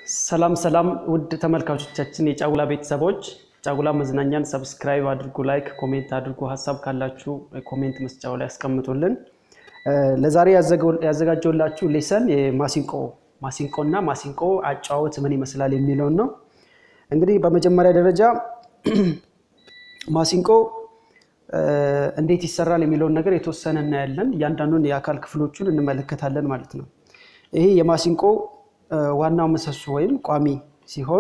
ሰላም ሰላም ውድ ተመልካቾቻችን የጫጉላ ቤተሰቦች ጫጉላ መዝናኛን ሰብስክራይብ አድርጉ፣ ላይክ፣ ኮሜንት አድርጉ። ሀሳብ ካላችሁ ኮሜንት መስጫው ላይ ያስቀምጡልን። ለዛሬ ያዘጋጀውላችሁ ሌሰን የማሲንቆ ማሲንቆ እና ማሲንቆ አጫወት ምን ይመስላል የሚለውን ነው። እንግዲህ በመጀመሪያ ደረጃ ማሲንቆ እንዴት ይሰራል የሚለውን ነገር የተወሰነ እናያለን። እያንዳንዱን የአካል ክፍሎቹን እንመለከታለን ማለት ነው። ይሄ የማሲንቆ ዋናው ምሰሶ ወይም ቋሚ ሲሆን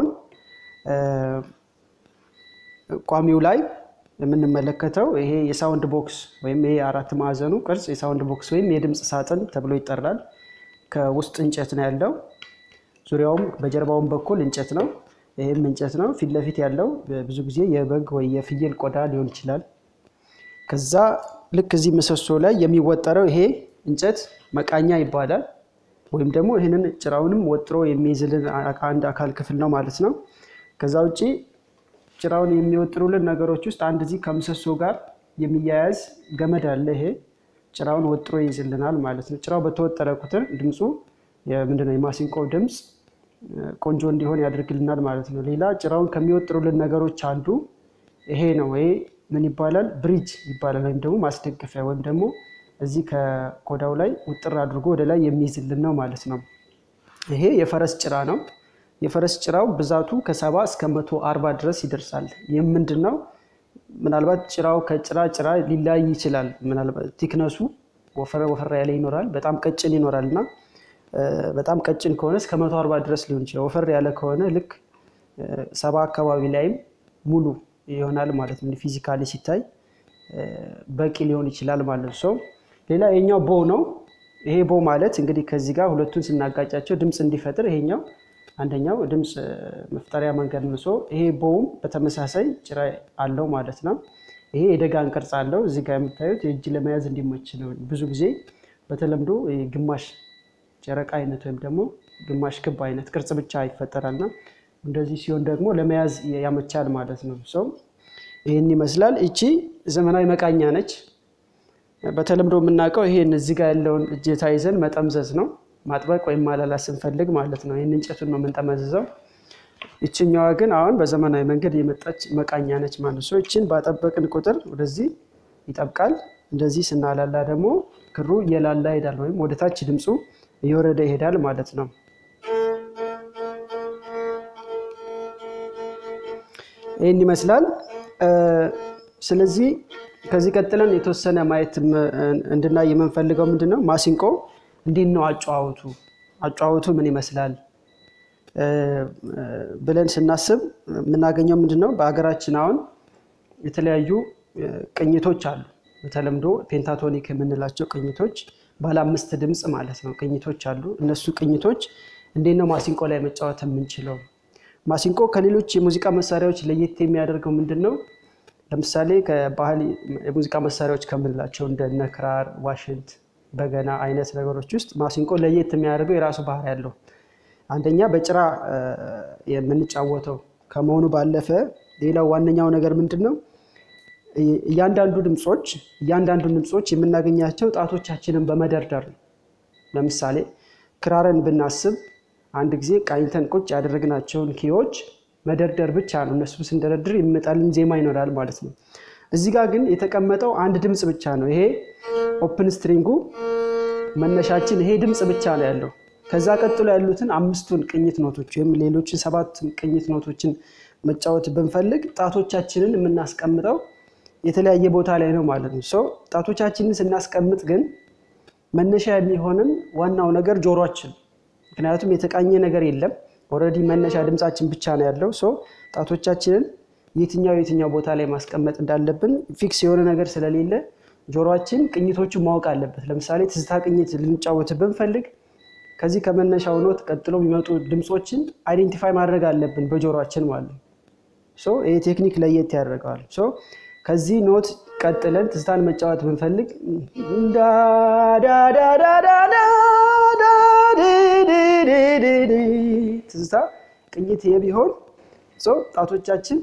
ቋሚው ላይ የምንመለከተው ይሄ የሳውንድ ቦክስ ወይም ይሄ አራት ማዕዘኑ ቅርጽ የሳውንድ ቦክስ ወይም የድምፅ ሳጥን ተብሎ ይጠራል። ከውስጥ እንጨት ነው ያለው። ዙሪያውም በጀርባውም በኩል እንጨት ነው። ይህም እንጨት ነው። ፊት ለፊት ያለው ብዙ ጊዜ የበግ ወይ የፍየል ቆዳ ሊሆን ይችላል። ከዛ ልክ እዚህ ምሰሶ ላይ የሚወጠረው ይሄ እንጨት መቃኛ ይባላል። ወይም ደግሞ ይህንን ጭራውንም ወጥሮ የሚይዝልን አንድ አካል ክፍል ነው ማለት ነው። ከዛ ውጭ ጭራውን የሚወጥሩልን ነገሮች ውስጥ አንድ እዚህ ከምሰሶ ጋር የሚያያዝ ገመድ አለ። ይሄ ጭራውን ወጥሮ ይይዝልናል ማለት ነው። ጭራው በተወጠረ ቁጥር ድምፁ ምንድነው የማሲንቆ ድምፅ ቆንጆ እንዲሆን ያደርግልናል ማለት ነው። ሌላ ጭራውን ከሚወጥሩልን ነገሮች አንዱ ይሄ ነው። ይሄ ምን ይባላል? ብሪጅ ይባላል። ወይም ደግሞ ማስደገፊያ ወይም ደግሞ እዚህ ከቆዳው ላይ ውጥር አድርጎ ወደ ላይ የሚይዝልን ነው ማለት ነው። ይሄ የፈረስ ጭራ ነው። የፈረስ ጭራው ብዛቱ ከሰባ እስከ መቶ አርባ ድረስ ይደርሳል። ይህም ምንድን ነው? ምናልባት ጭራው ከጭራ ጭራ ሊለያይ ይችላል። ምናልባት ቲክነሱ ወፈረ ወፈራ ያለ ይኖራል፣ በጣም ቀጭን ይኖራል እና በጣም ቀጭን ከሆነ እስከ መቶ አርባ ድረስ ሊሆን ይችላል። ወፈር ያለ ከሆነ ልክ ሰባ አካባቢ ላይም ሙሉ ይሆናል ማለት ነው። ፊዚካሊ ሲታይ በቂ ሊሆን ይችላል ማለት ነው። ሌላ ይሄኛው ቦ ነው። ይሄ ቦ ማለት እንግዲህ ከዚህ ጋር ሁለቱን ስናጋጫቸው ድምፅ እንዲፈጥር ይሄኛው አንደኛው ድምፅ መፍጠሪያ መንገድ ነው። ይሄ ቦውም በተመሳሳይ ጭራ አለው ማለት ነው። ይሄ የደጋን ቅርጽ አለው። እዚህ ጋር የምታዩት የእጅ ለመያዝ እንዲመች ነው። ብዙ ጊዜ በተለምዶ ግማሽ ጨረቃ አይነት ወይም ደግሞ ግማሽ ክብ አይነት ቅርጽ ብቻ ይፈጠራልና እንደዚህ ሲሆን ደግሞ ለመያዝ ያመቻል ማለት ነው። ሰው ይህን ይመስላል። እቺ ዘመናዊ መቃኛ ነች። በተለምዶ የምናውቀው ይሄን እዚህ ጋር ያለውን እጀታ ይዘን መጠምዘዝ ነው፣ ማጥበቅ ወይም ማላላት ስንፈልግ ማለት ነው። ይህን እንጨቱን ነው የምንጠመዝዘው። ይችኛዋ ግን አሁን በዘመናዊ መንገድ የመጣች መቃኛ ነች ማለት ነው። ይችን ባጠበቅን ቁጥር ወደዚህ ይጠብቃል። እንደዚህ ስናላላ ደግሞ ክሩ እየላላ ይሄዳል፣ ወይም ወደታች ድምፁ እየወረደ ይሄዳል ማለት ነው። ይህን ይመስላል። ስለዚህ ከዚህ ቀጥለን የተወሰነ ማየት እንድናይ የምንፈልገው ምንድን ነው፣ ማሲንቆ እንዴት ነው አጨዋወቱ፣ አጨዋወቱ ምን ይመስላል ብለን ስናስብ የምናገኘው ምንድን ነው፣ በሀገራችን አሁን የተለያዩ ቅኝቶች አሉ። በተለምዶ ፔንታቶኒክ የምንላቸው ቅኝቶች ባለ አምስት ድምፅ ማለት ነው ቅኝቶች አሉ። እነሱ ቅኝቶች እንዴት ነው ማሲንቆ ላይ መጫወት የምንችለው? ማሲንቆ ከሌሎች የሙዚቃ መሳሪያዎች ለየት የሚያደርገው ምንድን ነው? ለምሳሌ ከባህል የሙዚቃ መሳሪያዎች ከምንላቸው እንደ ክራር፣ ዋሽንት፣ በገና አይነት ነገሮች ውስጥ ማሲንቆ ለየት የሚያደርገው የራሱ ባህሪ ያለው አንደኛ በጭራ የምንጫወተው ከመሆኑ ባለፈ ሌላው ዋነኛው ነገር ምንድን ነው? እያንዳንዱ ድምፆች እያንዳንዱ ድምፆች የምናገኛቸው ጣቶቻችንን በመደርደር ነው። ለምሳሌ ክራርን ብናስብ አንድ ጊዜ ቃኝተን ቁጭ ያደረግናቸውን ኪዎች መደርደር ብቻ ነው። እነሱ ስንደረድር የሚመጣልን ዜማ ይኖራል ማለት ነው። እዚህ ጋር ግን የተቀመጠው አንድ ድምፅ ብቻ ነው። ይሄ ኦፕን ስትሪንጉ መነሻችን ይሄ ድምፅ ብቻ ነው ያለው። ከዛ ቀጥሎ ያሉትን አምስቱን ቅኝት ኖቶች ወይም ሌሎችን ሰባት ቅኝት ኖቶችን መጫወት ብንፈልግ ጣቶቻችንን የምናስቀምጠው የተለያየ ቦታ ላይ ነው ማለት ነው። ሰው ጣቶቻችንን ስናስቀምጥ ግን መነሻ የሚሆንን ዋናው ነገር ጆሯችን፣ ምክንያቱም የተቃኘ ነገር የለም ኦልሬዲ መነሻ ድምፃችን ብቻ ነው ያለው። ሶ ጣቶቻችንን የትኛው የትኛው ቦታ ላይ ማስቀመጥ እንዳለብን ፊክስ የሆነ ነገር ስለሌለ ጆሮችን ቅኝቶቹን ማወቅ አለበት። ለምሳሌ ትዝታ ቅኝት ልንጫወት ብንፈልግ ከዚህ ከመነሻው ኖት ቀጥሎ የሚመጡ ድምፆችን አይዴንቲፋይ ማድረግ አለብን በጆሮችን ማለት ነው። ሶ ይህ ቴክኒክ ለየት ያደርገዋል። ሶ ከዚህ ኖት ቀጥለን ትዝታን መጫወት ብንፈልግ ትዝታ ቅኝት ይሄ ቢሆን ጣቶቻችን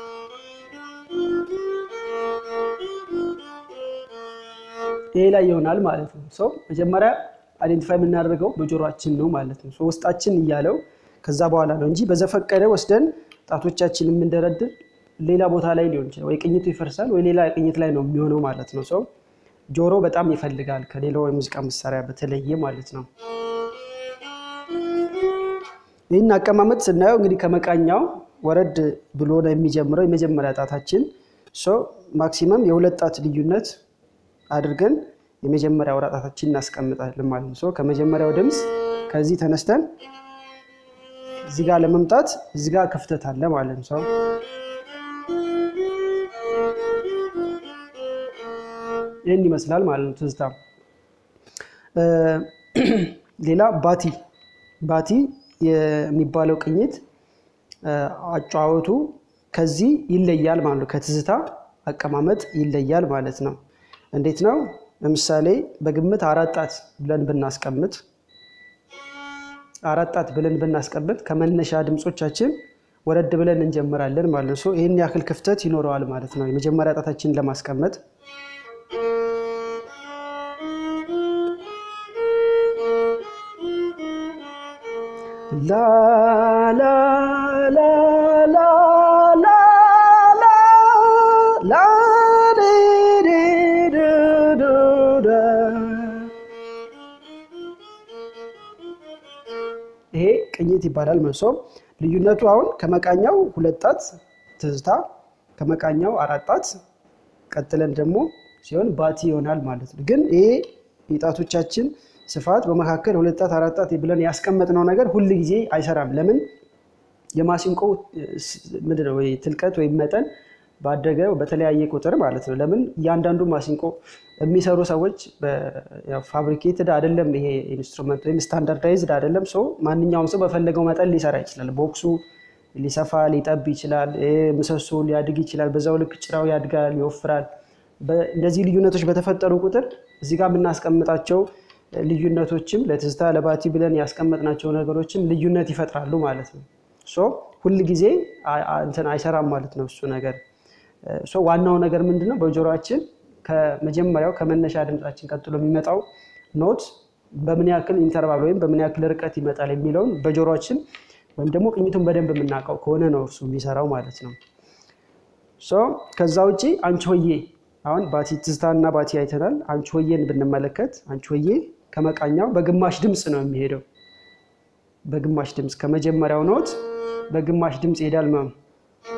ይሄ ላይ ይሆናል ማለት ነው። መጀመሪያ አይዴንቲፋይ የምናደርገው በጆሮአችን ነው ማለት ነው። ውስጣችን እያለው ከዛ በኋላ ነው እንጂ በዘፈቀደ ወስደን ጣቶቻችን የምንደረድር ሌላ ቦታ ላይ ሊሆን ይችላል። ወይ ቅኝቱ ይፈርሳል ወይ ሌላ ቅኝት ላይ ነው የሚሆነው ማለት ነው። ሰው ጆሮ በጣም ይፈልጋል ከሌላው የሙዚቃ መሳሪያ በተለየ ማለት ነው። ይህን አቀማመጥ ስናየው እንግዲህ ከመቃኛው ወረድ ብሎ ነው የሚጀምረው የመጀመሪያ ጣታችን ማክሲመም የሁለት ጣት ልዩነት አድርገን የመጀመሪያ አውራ ጣታችን እናስቀምጣለን ማለት ነው። ከመጀመሪያው ድምፅ ከዚህ ተነስተን እዚህ ጋር ለመምጣት እዚህ ጋር ክፍተት አለ ማለት ነው። ይህን ይመስላል ማለት ነው ትዝታ። ሌላ ባቲ ባቲ የሚባለው ቅኝት አጫወቱ ከዚህ ይለያል ማለት ነው። ከትዝታ አቀማመጥ ይለያል ማለት ነው። እንዴት ነው? ለምሳሌ በግምት አራት ጣት ብለን ብናስቀምጥ አራት ጣት ብለን ብናስቀምጥ ከመነሻ ድምፆቻችን ወረድ ብለን እንጀምራለን ማለት ነው። ይህን ያክል ክፍተት ይኖረዋል ማለት ነው የመጀመሪያ ጣታችንን ለማስቀመጥ ላ ላ ላ ላ ላ ላ ይሄ ቅኝት ይባላል። መልሶ ልዩነቱ አሁን ከመቃኛው ሁለት ጣት ትዝታ፣ ከመቃኛው አራት ጣት ቀጥለን ደግሞ ሲሆን ባቲ ይሆናል ማለት ነው። ግን ይሄ የጣቶቻችን ስፋት በመካከል ሁለት ጣት አራት ጣት ብለን ያስቀመጥነው ነገር ሁል ጊዜ አይሰራም። ለምን? የማሲንቆ ምንድን ነው ትልቀት ወይም መጠን ባደገ በተለያየ ቁጥር ማለት ነው። ለምን እያንዳንዱ ማሲንቆ የሚሰሩ ሰዎች ፋብሪኬትድ አይደለም። ይሄ ኢንስትሩመንት ወይም ስታንዳርዳይዝድ አይደለም። ሰው ማንኛውም ሰው በፈለገው መጠን ሊሰራ ይችላል። ቦክሱ ሊሰፋ ሊጠብ ይችላል። ምሰሶ ሊያድግ ይችላል። በዛው ልክ ጭራው ያድጋል፣ ይወፍራል። እንደዚህ ልዩነቶች በተፈጠሩ ቁጥር እዚህ ጋር የምናስቀምጣቸው ልዩነቶችም ለትዝታ ለባቲ ብለን ያስቀመጥናቸው ነገሮችም ልዩነት ይፈጥራሉ ማለት ነው። ሁል ጊዜ እንትን አይሰራም ማለት ነው እሱ ነገር ዋናው ነገር ምንድን ነው? በጆሮችን ከመጀመሪያው ከመነሻ ድምፃችን ቀጥሎ የሚመጣው ኖት በምን ያክል ኢንተርቫል ወይም በምን ያክል ርቀት ይመጣል የሚለውን በጆሮችን ወይም ደግሞ ቅኝቱን በደንብ የምናውቀው ከሆነ ነው እሱ የሚሰራው ማለት ነው። ከዛ ውጭ አንቺ ሆዬ አሁን ባቲ ትዝታና ባቲ አይተናል። አንቺ ሆዬን ብንመለከት አንቺ ሆዬ ከመቃኛው በግማሽ ድምፅ ነው የሚሄደው። በግማሽ ድምፅ ከመጀመሪያው ኖት በግማሽ ድምፅ ይሄዳል ማለት ነው።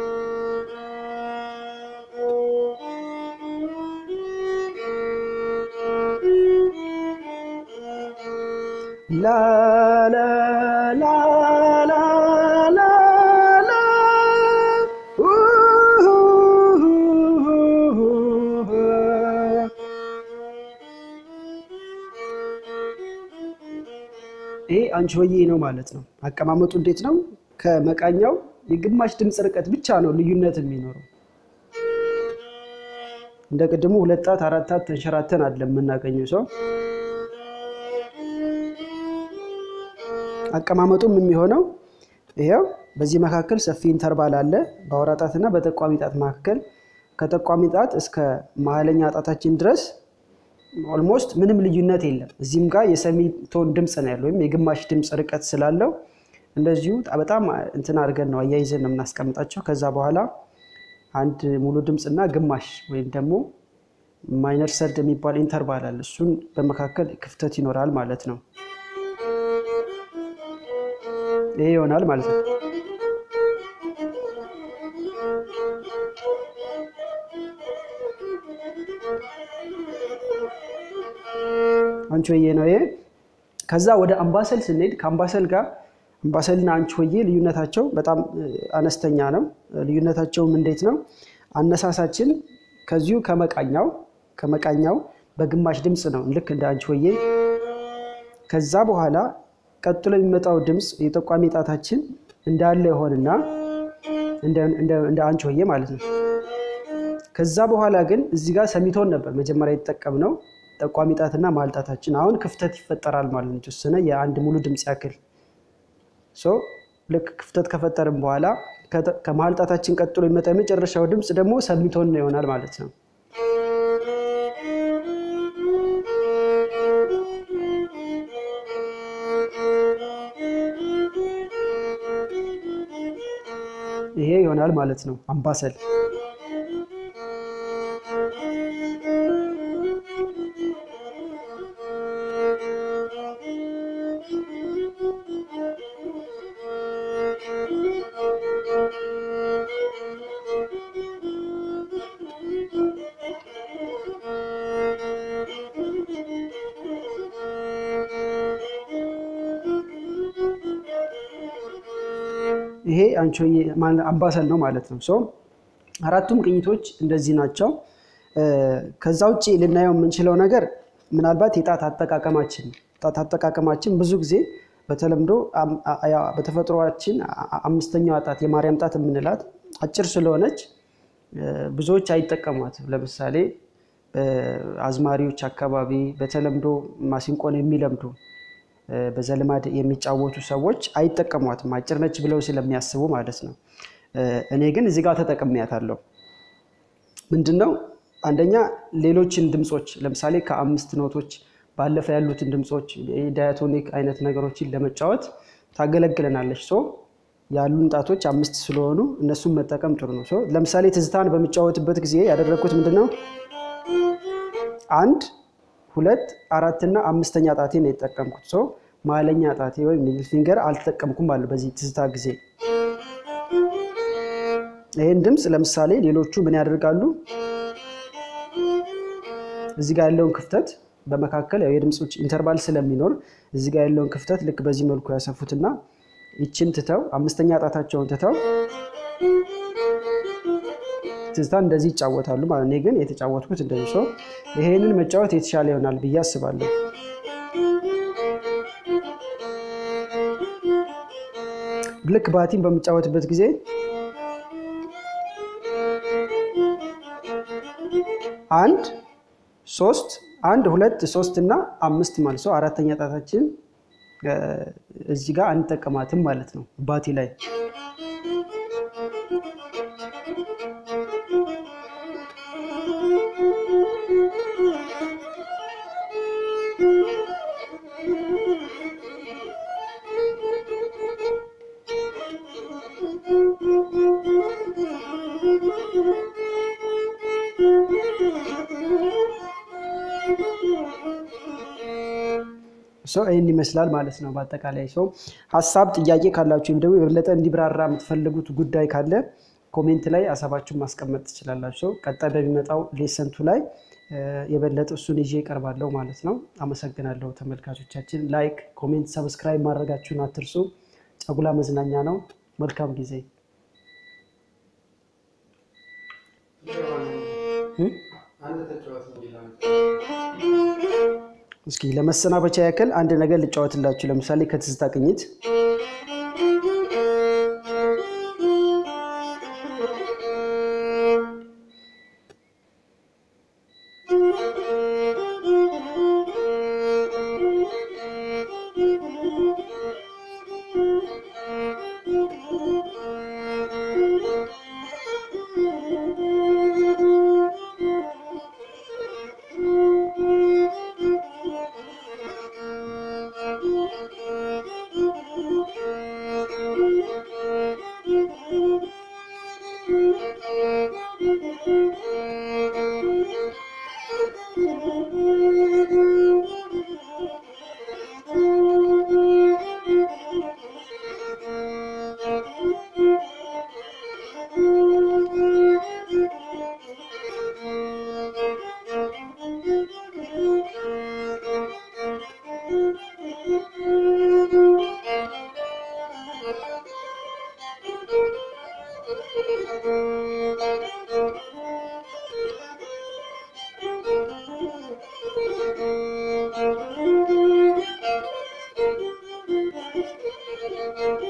ላ ላ ላ ላ ላ ላ ይሄ አንቺ ሆዬ ነው ማለት ነው። አቀማመጡ እንዴት ነው? ከመቃኛው የግማሽ ድምፅ ርቀት ብቻ ነው ልዩነት የሚኖረው። እንደ ቅድሙ ሁለት ጣት አራት ጣት ተንሸራተን አይደለም የምናገኘው ሰው አቀማመጡም የሚሆነው ይሄው በዚህ መካከል ሰፊ ኢንተርቫል አለ በአውራ ጣትና በጠቋሚ ጣት መካከል ከጠቋሚ ጣት እስከ መሀለኛ ጣታችን ድረስ ኦልሞስት ምንም ልዩነት የለም። እዚህም ጋር የሰሚቶን ድምፅ ነው ያለው ወይም የግማሽ ድምፅ ርቀት ስላለው እንደዚሁ በጣም እንትን አድርገን ነው አያይዘን ነው የምናስቀምጣቸው። ከዛ በኋላ አንድ ሙሉ ድምፅና ግማሽ ወይም ደግሞ ማይነር ሰርድ የሚባል ኢንተርቫል አለ። እሱን በመካከል ክፍተት ይኖራል ማለት ነው። ይሄ ይሆናል ማለት ነው። አንቺ ሆዬ ነው ይሄ። ከዛ ወደ አምባሰል ስንሄድ ከአምባሰል ጋር አምባሰልና አንቺ ሆዬ ልዩነታቸው በጣም አነስተኛ ነው። ልዩነታቸውም እንዴት ነው? አነሳሳችን ከዚሁ ከመቃኛው ከመቃኛው በግማሽ ድምፅ ነው ልክ እንደ አንቺ ሆዬ። ከዛ በኋላ ቀጥሎ የሚመጣው ድምፅ የጠቋሚ ጣታችን እንዳለ የሆንና እንደ አንቺ ሆዬ ማለት ነው። ከዛ በኋላ ግን እዚህ ጋር ሰሚቶን ነበር መጀመሪያ የተጠቀምነው ጠቋሚ ጣትና መሀል ጣታችን አሁን ክፍተት ይፈጠራል ማለት ነው። የተወሰነ የአንድ ሙሉ ድምፅ ያክል ልክ ክፍተት ከፈጠርን በኋላ ከመሀል ጣታችን ቀጥሎ የሚመጣ የመጨረሻው ድምፅ ደግሞ ሰሚቶን ይሆናል ማለት ነው። ይሄ ይሆናል ማለት ነው አምባሰል። ይሄ አንቾዬ አምባሰል ነው ማለት ነው። ሶ አራቱም ቅኝቶች እንደዚህ ናቸው። ከዛ ውጭ ልናየው የምንችለው ነገር ምናልባት የጣት አጠቃቀማችን ጣት አጠቃቀማችን ብዙ ጊዜ በተለምዶ በተፈጥሯችን አምስተኛዋ ጣት የማርያም ጣት የምንላት አጭር ስለሆነች ብዙዎች አይጠቀሟት። ለምሳሌ አዝማሪዎች አካባቢ በተለምዶ ማሲንቆን የሚለምዱ በዘልማድ የሚጫወቱ ሰዎች አይጠቀሟትም፣ አጭር ነች ብለው ስለሚያስቡ ማለት ነው። እኔ ግን እዚህ ጋር ተጠቅሜያታለሁ። ምንድን ነው አንደኛ ሌሎችን ድምፆች ለምሳሌ ከአምስት ኖቶች ባለፈ ያሉትን ድምፆች ዳያቶኒክ አይነት ነገሮችን ለመጫወት ታገለግለናለች። ሶ ያሉን ጣቶች አምስት ስለሆኑ እነሱን መጠቀም ጥሩ ነው። ለምሳሌ ትዝታን በሚጫወትበት ጊዜ ያደረግኩት ምንድን ነው አንድ ሁለት አራትና አምስተኛ ጣቴ ነው የተጠቀምኩት። ሰው መሀለኛ ጣቴ ወይም ሚድል ፊንገር አልተጠቀምኩም አለ በዚህ ትዝታ ጊዜ። ይህን ድምፅ ለምሳሌ ሌሎቹ ምን ያደርጋሉ? እዚህ ጋር ያለውን ክፍተት በመካከል ያው የድምፆች ኢንተርቫል ስለሚኖር እዚህ ጋር ያለውን ክፍተት ልክ በዚህ መልኩ ያሰፉትና ይችን ትተው አምስተኛ ጣታቸውን ትተው ትዝታ እንደዚህ ይጫወታሉ ማለት እኔ ግን የተጫወትኩት እንደዚህ ሰው ይሄንን መጫወት የተሻለ ይሆናል ብዬ አስባለሁ። ልክ ባቲን በምጫወትበት ጊዜ አንድ ሶስት አንድ ሁለት ሶስት እና አምስት ማለት ሰው አራተኛ ጣታችን እዚህ ጋር አንጠቀማትም ማለት ነው ባቲ ላይ ሰው ይህን ይመስላል ማለት ነው። በአጠቃላይ ሰው ሀሳብ ጥያቄ ካላችሁ ወይም ደግሞ የበለጠ እንዲብራራ የምትፈልጉት ጉዳይ ካለ ኮሜንት ላይ ሀሳባችሁን ማስቀመጥ ትችላላችሁ። ቀጣይ በሚመጣው ሌሰንቱ ላይ የበለጠ እሱን ይዤ እቀርባለሁ ማለት ነው። አመሰግናለሁ ተመልካቾቻችን። ላይክ፣ ኮሜንት፣ ሰብስክራይብ ማድረጋችሁን አትርሱ። ጫጉላ መዝናኛ ነው። መልካም ጊዜ። እስኪ ለመሰናበቻ ያክል አንድ ነገር ልጫወትላችሁ። ለምሳሌ ከትዝታ ቅኝት Thank you.